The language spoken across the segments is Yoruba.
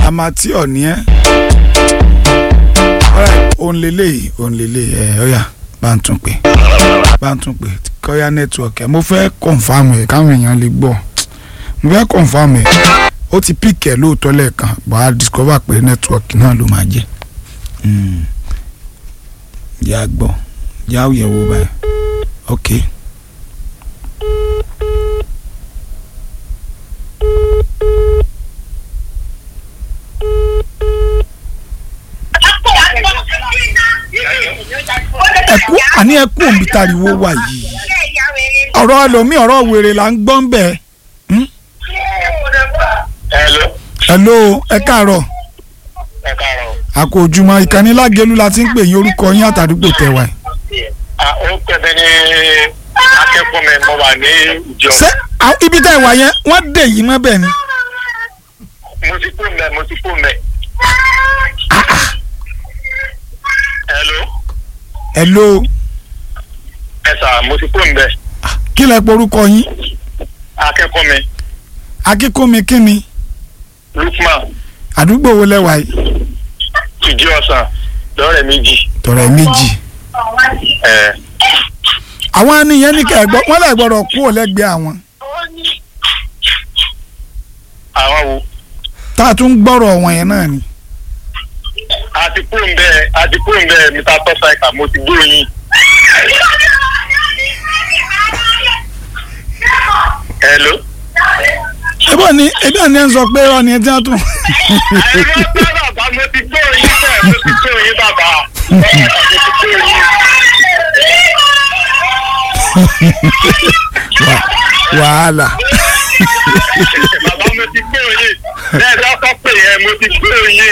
amateur ni ẹ́ òun lélẹ̀ òun lélẹ̀ ẹ̀ ọ̀yà bá ń tún pè bá ń tún pè kọ́yà nẹ́tíwọ̀kì ẹ̀ mo fẹ́ kọ̀nfàmù ẹ̀ káwọn èèyàn lè gbọ́ mo fẹ́ kọ̀nfàmù ẹ̀ ó ti píkẹ̀ lóòótọ́ lẹ́ẹ̀kan bọ́ a discover pé nẹ́tíwọ̀kì náà ló máa jẹ́ yà gbọ́ yà ó yẹ̀ wò báyìí ok. ẹkú àní ẹkú òǹbí tariwo wà yìí ọ̀rọ̀ ẹlòmíì ọ̀rọ̀ wèrè là ń gbọ́ ń bẹ̀. Hello. hello ẹ káàárọ̀ Ẹ káàárọ̀. àkó ojúmọ́ ìkànnì lágẹ̀lú la ti ń pè yín orúkọ yín àtàdúgbò tẹ̀wá ẹ̀. Ah, ó pẹ̀lẹ́ ní akẹ́kọ̀ọ́ mi mo wà ní ìjọ. ṣé àwọn- ibi tẹ́ ẹ wà yẹn wọ́n dè yín mọ́ bẹ́ẹ̀ ni. Mo ti kú mẹ́, mo ti kú mẹ́. Hello. hello Ẹ sà, mo ti kú mẹ́. kí lẹ pé orúkọ yín Akẹ́kọ̀ọ́ mi, akínkúnmi kí ni Lukman, àdúgbò wo lẹ wà yìí. ìjì ọ̀sán, lọ́rẹ̀ méjì. tọ̀rẹ́ méjì. Ẹ àwọn ènìyàn ní kẹ́ẹ̀gbọ́ wọ́n lè gbọ́dọ̀ kú ò lẹ́gbẹ̀ẹ́ àwọn àwọn wo? tá a tún gbọ́rọ̀ wọn yẹn náà ni. A ti kú mẹ́, a ti kú mẹ́, Mr. Tọ́sáìkà, mo ti gbé yín. Hello. ebi òní ebi òní ẹ ń sọ pé ọ ni ẹ ti ń tún. Àìrọ́ bàbá, mo ti gbé yín bẹ́ẹ̀, mo ti gbé yín bàbá. Mo ti gbé yín. wàhálà bàbá mo ti gbé oyin bẹ́ẹ̀ bá kọ́ pé yẹn mo ti gbé oyin.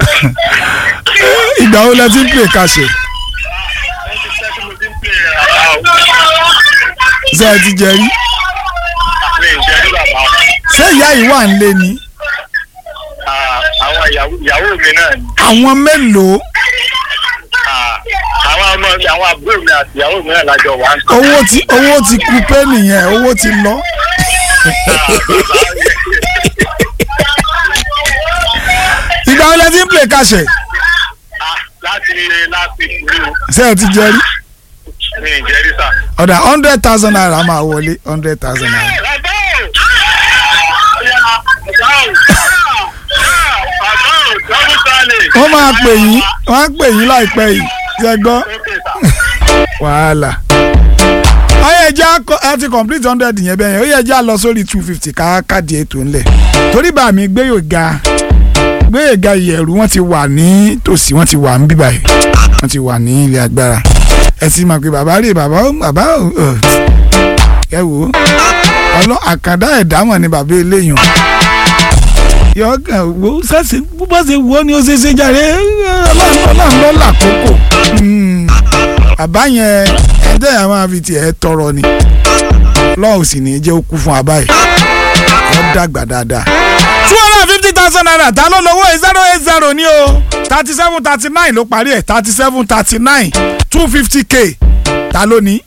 ìgbà wo lẹ ti ń pè kàṣẹ wọ́n ti fẹ́ kí mo ti ń pè é rárá o. ṣé ẹ ti jẹ rí mi ì jẹ́ ní bàbá. ṣé ìyá yìí wà ń lé ni Ah, àwọn ìyàwó ìyàwó mi náà ni. àwọn mélòó Ah, àwọn ọmọ mi àwọn àbúrò mi àti ìyàwó mi náà lájọ wà. owó ti owó ti kú pé nìyẹn owó ti lọ ìgbà wo lẹ ti ń pè kàṣẹ láti láti ìlú ṣé ẹ ti jẹ rí mi ì jẹ́ rí sà. ọ̀dà hundred thousand naira máa wọlé hundred thousand naira. Bàbá o! Bàbá o! Bàbá o! Dọ́bù sálẹ̀. wọ́n máa pè yín wọ́n á pè yín láìpẹ́ yìí ṣe gbọ́ Ókè sà. wàhálà. ọyọ ẹja ẹ ti complete hundred yẹn bẹ́ẹ̀ yẹn ó yẹ ẹja lọ sórí two fifty ká káàdì ètò ńlẹ̀ torí bá mi gbé yóò ga gbé yóò ga ìyẹ̀rù wọ́n ti wà ní tòsí wọ́n ti wà ń bíbà yìí wọ́n ti wà ní ilé agbára ẹ sì mọ̀ pé bàbá rè bàbá ó- bàbá ó- ọ̀, ẹ wò ó ọlọ́ àkàndá ẹ̀dá mọ̀ ni bàbá eléyàn yọ kàn wo sẹ́sẹ̀ bó ṣe wù ọ́ ni ó ṣe ṣe jàre ọlọ́run ló làkókò bàbá yẹn ẹ̀ńtẹ́ yẹn máa fi tiẹ̀ tọrọ ni lọ́wọ́ sì ní jẹ́ ó kú fún abá yìí wọ́n dàgbà dáadáa. two hundred and fifty thousand naira ta ló lówó ẹ̀ zero eight zero ní o thirty seven thirty nine ló parí ẹ̀ thirty seven thirty nine two fifty k ta ló ní.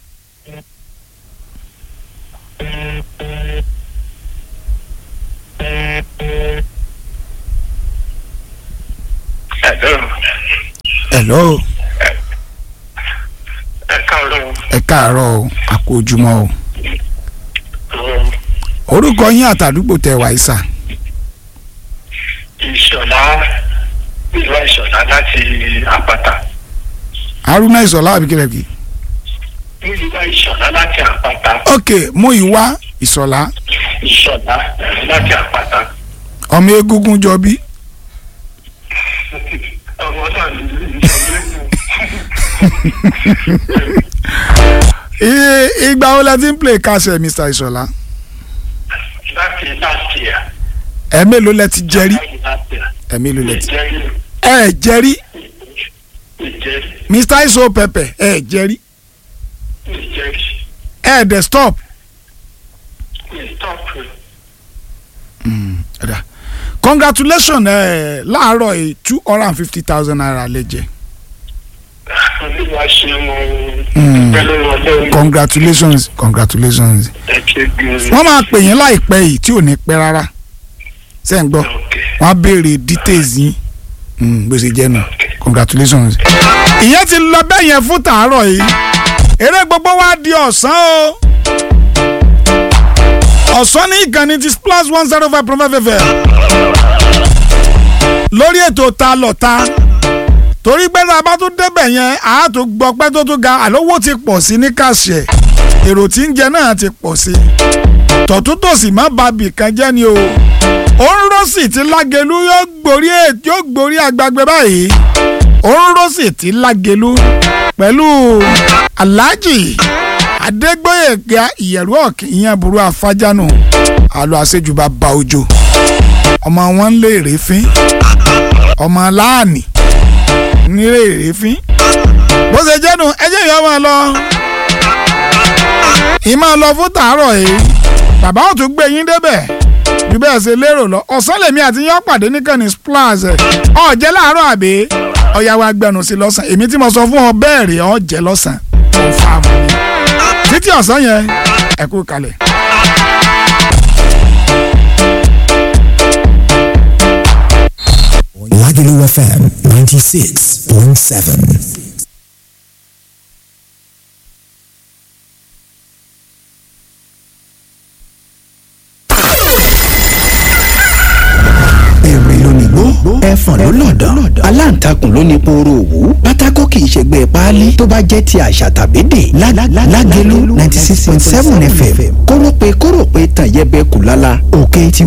hello Ẹ káàárọ̀. ẹ káàárọ̀ o àkó ojúmọ́ o orúkọ yín àtàdúgbò tẹ wàá sà Ìṣọ̀lá ìlú Ìṣọ̀lá láti Àpáta. haruna ìsọlá àbíkẹ́lẹ́kì Ìlú Ìṣọ̀lá láti Àpáta. ok mú ìwá ìsọlá Ìṣọ̀lá láti Àpáta. ọmọ egungun jọ bí Ọmọ náà ní ìṣọ̀lá Iye- ìgbà wo la ti ń play kásẹ̀ mr ìsọlá láti last year. ẹ mélòó lẹ ti jẹrí Láti last year. ẹ mélòó lẹ ti Ìjẹ́rí ẹ jẹrí ìjẹ́rí mr iso pepper ẹ jẹrí ìjẹ́rí ẹ dẹ stop ìtọ́pù. ẹ̀dá congratulations ẹ láàárọ̀ yìí two hundred and fifty thousand naira lè jẹ Olúwa ṣe mo Mm. pẹ̀lú ọlọ́run congratulations congratulations ẹ̀jẹ̀ gbìyànjú. wọ́n máa pè yín láìpẹ́ yìí tí ò ní pẹ́ rárá ṣé ń gbọ́ Okay. wọ́n á béèrè details yín Mm, bó ṣe jẹ́ nù congratulations. ìyẹn ti lọ bẹ́ẹ̀ yẹn fún tàárọ̀ yìí eré gbogbo wa di ọ̀sán o ọ̀sán ní ìkànnì ti splash one zero five point five fm lórí ètò ta lọ́ta torí pé tá a bá tún débẹ̀ yẹn a tó gbọ́ pé tó tún ga àlówó ti pọ̀ sí ní kàṣẹ èrò tí ń jẹ náà ti pọ̀ sí tọ̀túntòsì má ba bìkan jẹ́ ni o òǹrọ̀sì tí lágẹ̀lú yóò gborí ètò yóò gborí àgbàgbé báyìí òǹrọ̀sì tí lágẹ̀lú pẹ̀lú aláàjì adégbòyèga ìyẹ̀rú ọ̀kì ìyẹn burú afájánù àlọ́ àṣejùbà ba ojo ọmọ wọn ń lé èrèfín ọmọ láàánì ń lé èrèfín bó ṣe jẹ́nu ẹjẹ́ ìyá máa lọ ìmọ̀ lọ fún tàárọ̀ yìí bàbá ò tún gbé yín débẹ̀ bí bẹ́ẹ̀ ṣe lérò lọ ọ̀sán lèmi àti yán pàdé níkànnì splash ọ̀jẹ́ láàárọ̀ àbí ọ̀yàwó agbẹnu sí lọ́sàn èmi tí mo sọ fún ọ bẹ́ẹ̀ rè ọ̀jẹ́ lọ́sàn kò fa àmọ́ mi títí ọ̀sán yẹn ẹ kú kalẹ̀. Lagelu FM 96.7. èrè lónìgbó ẹfọ̀n ló lọ̀dọ̀ aláǹtakùn ló ní pooro òwú pátákó kì í ṣègbè páálí tó bá jẹ́ ti àṣà tàbí dè lágẹ̀lú ninety six point seven fm kórópè kórópè tàn yẹbẹ kù lálá òkè tí